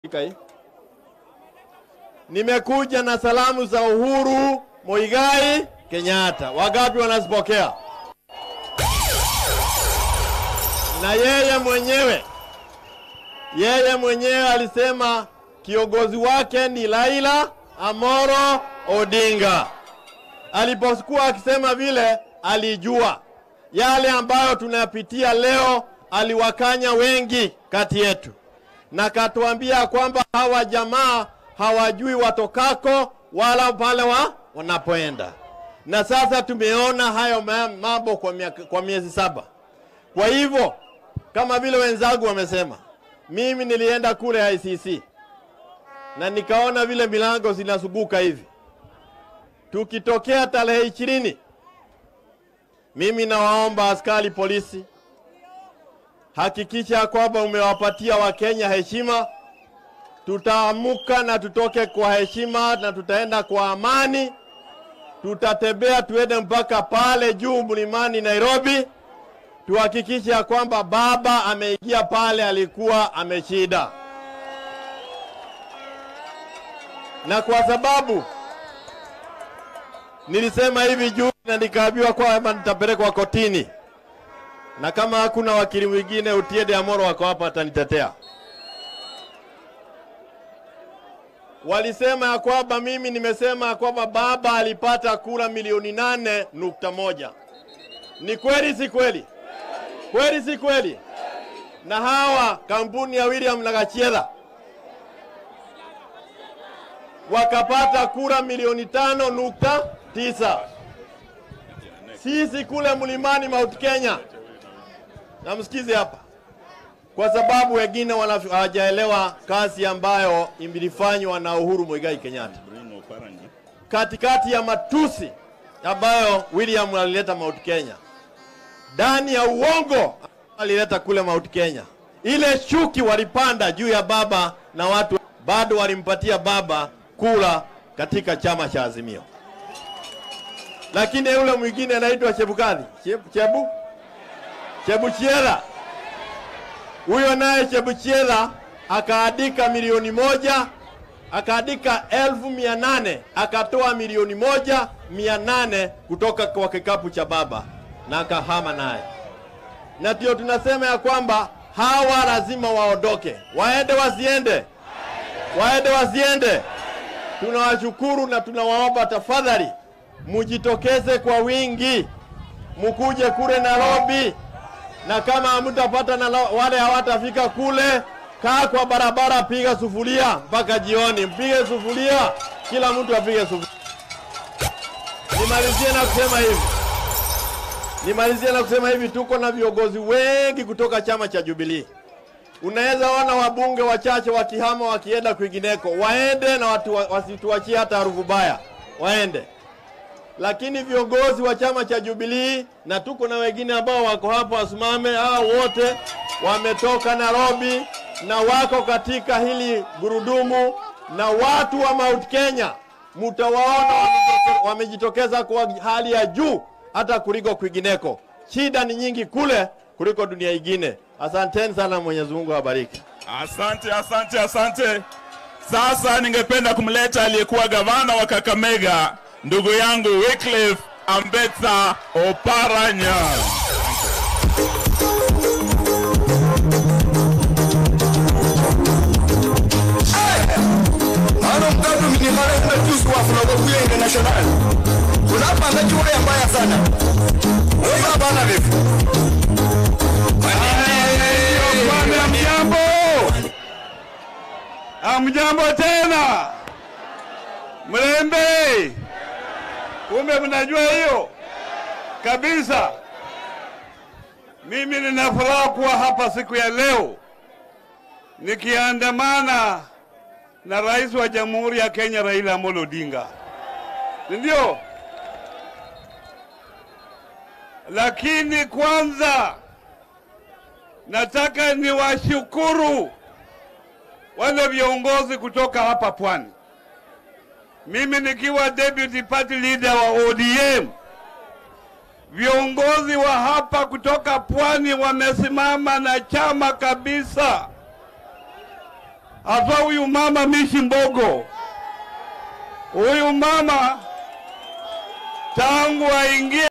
Kai. Nimekuja na salamu za Uhuru Muigai Kenyatta. Wangapi wanazipokea? Na yeye mwenyewe yeye mwenyewe alisema kiongozi wake ni Raila Amoro Odinga. Alipokuwa akisema vile, alijua yale ambayo tunayapitia leo, aliwakanya wengi kati yetu na katuambia kwamba hawa jamaa hawajui watokako wala pale wa wanapoenda, na sasa tumeona hayo ma- mambo kwa, miaka- kwa miezi saba. Kwa hivyo kama vile wenzangu wamesema, mimi nilienda kule ICC na nikaona vile milango zinasuguka hivi. Tukitokea tarehe ishirini, mimi nawaomba askari polisi hakikisha kwamba umewapatia Wakenya heshima. Tutaamuka na tutoke kwa heshima na tutaenda kwa amani. Tutatembea tuende mpaka pale juu mlimani Nairobi, tuhakikishe ya kwamba baba ameingia pale alikuwa ameshida, na kwa sababu nilisema hivi juu na nikaambiwa kwamba nitapelekwa kotini na kama hakuna wakili mwingine Otiende Amoro wako hapa atanitetea. Walisema ya kwamba mimi nimesema ya kwamba baba alipata kura milioni nane nukta moja. Ni kweli si kweli? Kweli si kweli? Na hawa kampuni ya William na Gachiera wakapata kura milioni tano nukta tisa. Sisi kule mlimani Mount Kenya na msikize hapa, kwa sababu wengine wana- hawajaelewa kazi ambayo ilifanywa na Uhuru Muigai Kenyatta katikati ya matusi ambayo William alileta Mount Kenya, ndani ya uongo alileta kule Mount Kenya, ile shuki walipanda juu ya baba na watu bado walimpatia baba kura katika chama cha Azimio, lakini yule mwingine anaitwa Chebukati Chebu, Chebu? Chebuchiera huyo naye Chebuchiera akaandika milioni moja akaandika elfu mia nane akatoa milioni moja mia nane kutoka kwa kikapu cha baba na akahama naye, na ndio tunasema ya kwamba hawa lazima waondoke, waende wasiende, waende wasiende. Tunawashukuru na tunawaomba tafadhali, mujitokeze kwa wingi, mukuje kule Nairobi na kama hamtapata na la- wale hawatafika kule, kaa kwa barabara, piga sufuria mpaka jioni, mpige sufuria, kila mtu apige sufuria. Nimalizie na kusema hivi, nimalizie na kusema hivi, tuko na viongozi wengi kutoka chama cha Jubilee. Unaweza ona wabunge wachache wakihama wakienda kwingineko, waende na watu wa- wasituachie hata harufu baya, waende lakini viongozi wa chama cha Jubilee na tuko na wengine ambao wako hapo wasimame. Hao wote wametoka Nairobi na wako katika hili gurudumu, na watu wa Mount Kenya mtawaona wamejitoke- wamejitokeza kwa hali ya juu hata kuliko kwingineko. Shida ni nyingi kule kuliko dunia ingine. Asanteni sana, Mwenyezi Mungu awabariki. Asante, asante, asante. Sasa ningependa kumleta aliyekuwa gavana wa Kakamega, ndugu yangu Wycliffe Ambetsa Oparanya. Hano mkadu minimale mmejuzi wa funagokuya international. Unapanda chura mbaya sana. Wewe bana vipi? Bwana mjambo, amjambo tena Mlembe, kumbe mnajua hiyo kabisa. Mimi nina furaha kuwa hapa siku ya leo nikiandamana na rais wa Jamhuri ya Kenya Raila Amolo Odinga, ndio. Lakini kwanza nataka niwashukuru wale viongozi kutoka hapa Pwani. Mimi nikiwa deputy party leader wa ODM, viongozi wa hapa kutoka Pwani wamesimama na chama kabisa. hasa huyu mama Mishi Mbogo. Huyu mama tangu aingie